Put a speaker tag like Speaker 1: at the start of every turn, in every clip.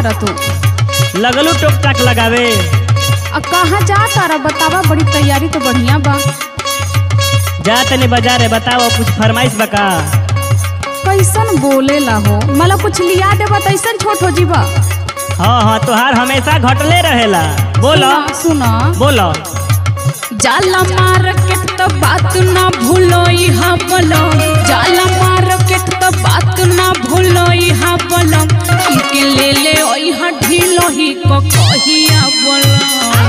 Speaker 1: तारा तू
Speaker 2: लगलू टोक टाक लगावे
Speaker 1: आ कहाँ जा तारा बतावा बड़ी तैयारी तो बढ़िया बा
Speaker 2: जा तनी बाजार है बताओ कुछ फरमाइश बका
Speaker 1: कैसन बोलेला हो मला कुछ लिया देबा तैसन छोट हो जीबा
Speaker 2: हाँ हाँ तोहार हमेशा घटले रहेला बोलो
Speaker 1: सुना सुना
Speaker 2: बोलो
Speaker 1: जाला मार्केट तो बात ना भूलो यहाँ बोलो जाला मार्केट तो बात ना भूलो यहाँ बोलो हमके ले ले ओ यहाँ ढीलो ही को कहिया बोलो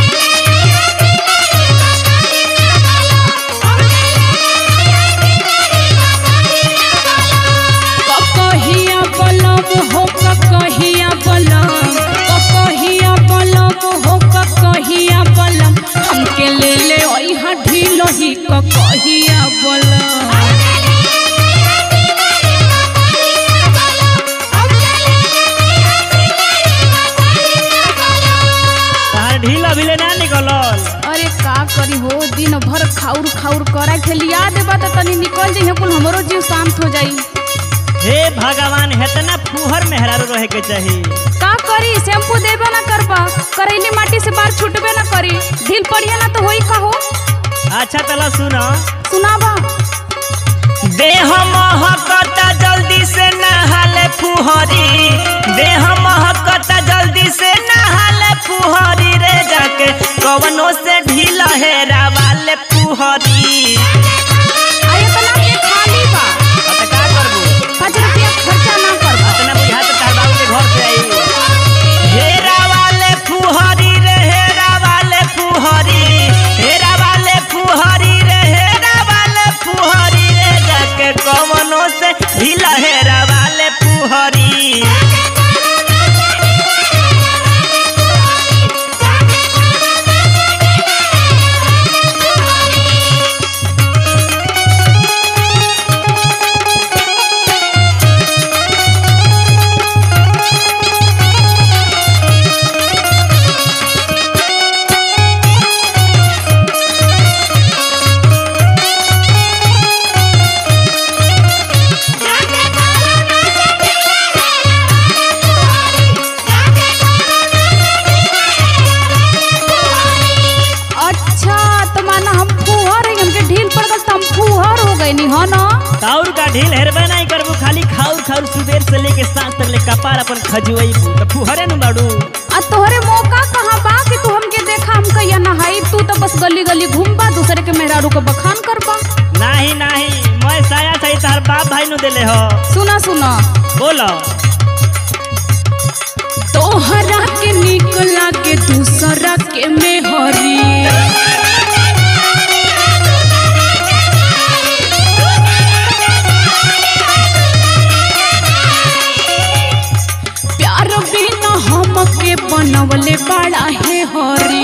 Speaker 1: कहिया बलम हो कहिया बलम कहिया बलम हो कहिया बलम हमके ले ले ओइहा ढीलो ही कहिया बलम
Speaker 2: तोहार ढील अभी ले ना निकलल
Speaker 1: अरे का करी हो दिन भर खाउर खाउर करा के लिया देबा त तनी निकल जइहे कुल हमरो जीव शांत हो जाई
Speaker 2: हे भगवान हेतना फुहर मेहरारू रहे के चाहिए
Speaker 1: का करी शैम्पू देबे ना करबा करैली माटी से बाल छूटबे ना करी ढील पड़िया ना तो होई का हो
Speaker 2: अच्छा तला सुनो
Speaker 1: सुनाबा
Speaker 2: देह महकता जल्दी से नहाले फुहरी देह महकता जल्दी से नहाले फुहरी रे जाके कवनो से ढीला हेरा वाले फुहरी
Speaker 1: आये तना के खाली बा
Speaker 2: अब का करबू
Speaker 1: पाँच रुपया खर्चा ना करबा
Speaker 2: इतना बुझा तो तार बाबू के घर से आई हेरा वाले फुहरी रे हेरा वाले फुहरी हेरा वाले फुहरी रे हेरा वाले फुहरी रे जाके कवनो से ढीला हेरा वाले फुहरी
Speaker 1: अच्छा तो माना हम फुहर है हमके ढील पड़ गल तो हम फुहर हो गए नी हो ना
Speaker 2: काउर का ढील हेरबे नहीं करबू खाली खाउर खाउर सुबेर से लेके सांस तक ले कपार अपन खजुई तो फुहरे नु बाड़ू
Speaker 1: आ तोहरे मौका कहाँ बा कि तू हमके देखा हम कहिया नहाई तू तो बस गली गली घूमबा दूसरे के मेहरारू को बखान करबा
Speaker 2: नहीं नहीं मैं साया सही तार बाप भाई नु देले हो
Speaker 1: सुना सुना
Speaker 2: बोलो
Speaker 1: तोहरा के निक लागे दूसरा के मेहरी प्यार बिना हमके बनवले बड़ा है हरी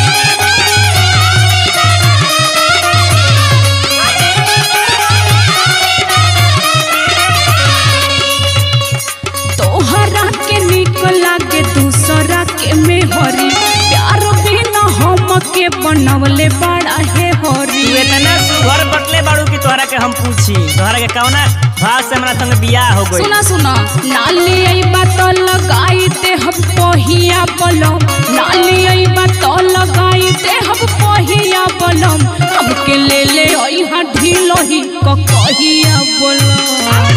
Speaker 1: तोहरा के निक लागे दूसरा के मेहरी प्यार बिना हमके बनवले बड़ा है हरी
Speaker 2: तू इतना सुघर बटले बाड़ू कि तोहरा के हम पूछी तोहरा के कौना भाव से हमरा संग बियाह हो गई
Speaker 1: सुना सुना नाली आई बात लगाई ते हम पहिया बलम नाली आई बात लगाई ते हम पहिया बलम हमके ले ले आई हा ढीलो ही क कहिया बलम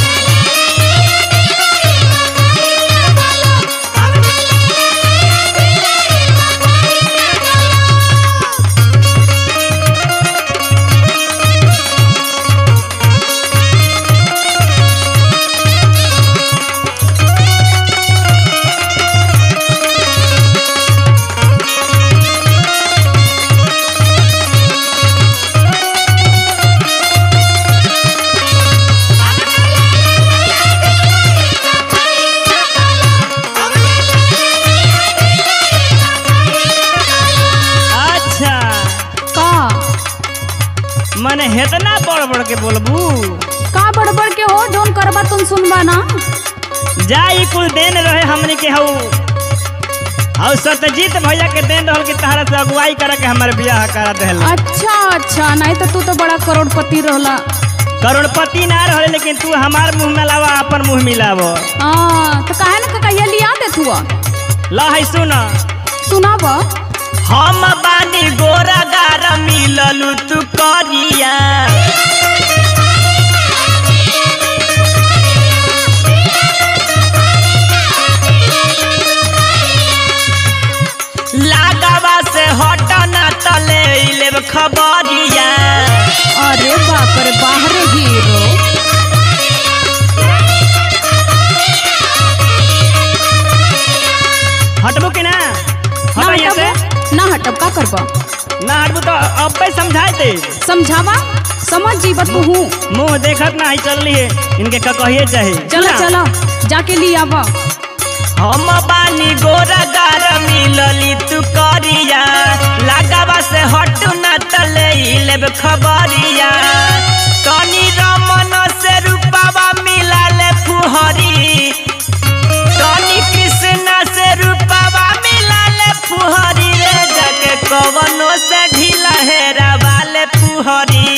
Speaker 2: अच्छा
Speaker 1: का
Speaker 2: मने हेतना बड़ बड़ के बोलबू
Speaker 1: का बड़बड़ के हो जोन करबा तुम सुनबा ना
Speaker 2: जा ई कुल देन रहे हमने के हऊ हऊ सत्यजीत भैया के देन रहल कि तहरा से अगुवाई करे के हमर बियाह करा देहल
Speaker 1: अच्छा अच्छा नहीं तो तू तो बड़ा करोड़पति रहला
Speaker 2: करोड़पति ना रहे लेकिन तू हमार मुंह में लावा अपन मुंह मिलाव
Speaker 1: हाँ तो काहे ना कहिया लिया दे तू
Speaker 2: ला है सुन
Speaker 1: सुनाब
Speaker 2: हम बानी गोरा गारा मिललू तू करिया लागवा से हटना तले लेब खबरिया
Speaker 1: अरे बाप रे बाहर हीरो
Speaker 2: हटबो कि ना
Speaker 1: ना
Speaker 2: हटा यहाँ से
Speaker 1: हटब ना हटब का करब
Speaker 2: ना हटबो तो अब समझाए दे
Speaker 1: समझावा समझ जीव तू हूँ
Speaker 2: मुंह देखत ना ही चल रही है इनके का कहिए चाहे
Speaker 1: चलो
Speaker 2: सुना?
Speaker 1: चलो जाके लिया आवा
Speaker 2: हम बानी गोरा गारा मिलली तू करिया लगावा से हटू ना तले लेब खबरिया तनी रमन से रूपावा मिला ले फुहरी तनी कृष्णा से रूपावा मिला ले फुहरी रे जाके कवनो से ढीला हेरा वाले फुहरी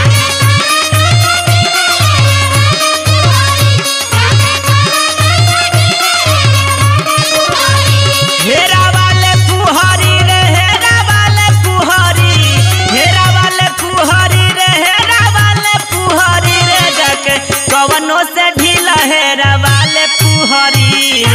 Speaker 2: हेरा वाले फुहरी रे हेरा वाले फुहरी हेरा वाले फुहरी रे हेरा वाले फुहरी रे जाके कवनो से ढीला हेरा वाले फुहरी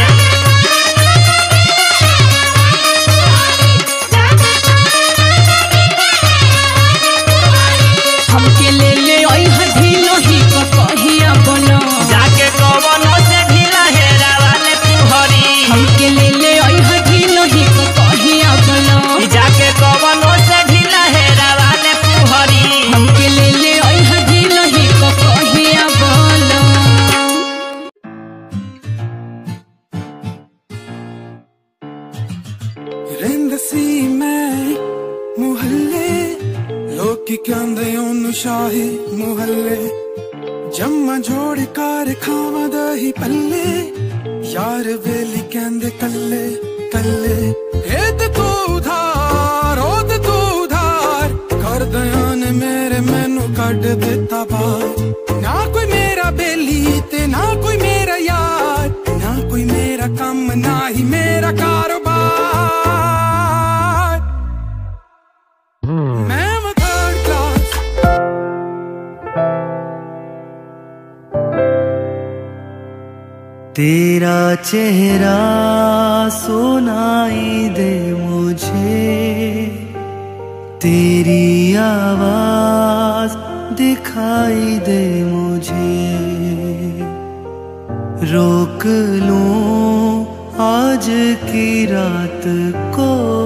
Speaker 1: हमके ले ले आई ढीलो ही का कहिया बोलो
Speaker 2: जाके कवनो से ढीला हेरा वाले फुहरी
Speaker 1: हमके ले ले आई ढीलो ही का कहिया बोलो
Speaker 2: जाके कवनो से ढीला हेरा वाले फुहरी
Speaker 1: हमके ले ले आई ढीलो ही का कहिया बोलो
Speaker 3: ਰਹਿੰਦੇ ਸੀ ਮੈਂ ਮੁਹੱਲੇ ਲੋਕੀ ਕਹਿੰਦੇ ਉਹਨੂੰ ਸ਼ਾਹੀ ਮੁਹੱਲੇ ਜੰਮਾ ਜੋੜ ਕਰ ਖਾਵਾਂ ਦਹੀਂ ਪੱਲੇ ਯਾਰ ਵੇਲੀ ਕਹਿੰਦੇ ਕੱਲੇ ਕੱਲੇ ਇਹ ਤੇ ਤੂੰ ਉਧਾਰ ਉਹ ਤੇ ਤੂੰ ਉਧਾਰ ਕਰਦਿਆਂ ਨੇ ਮੇਰੇ ਮੈਨੂੰ ਕੱਢ ਦਿੱਤਾ ਬਾਹਰ ਨਾ ਕੋਈ ਮੇਰਾ ਬੇਲੀ ਤੇ ਨਾ ਕੋਈ ਮੇਰਾ ਯਾਰ ਨਾ ਕੋਈ ਮੇਰਾ ਕੰਮ ਨਾ ਹੀ ਮੇਰਾ ਕਾਰੋਬਾਰ ਮੈਂ ਵਾਂ third class
Speaker 4: तेरा चेहरा सुनाई दे मुझे तेरी आवाज दिखाई दे मुझे रोक लूं आज की रात को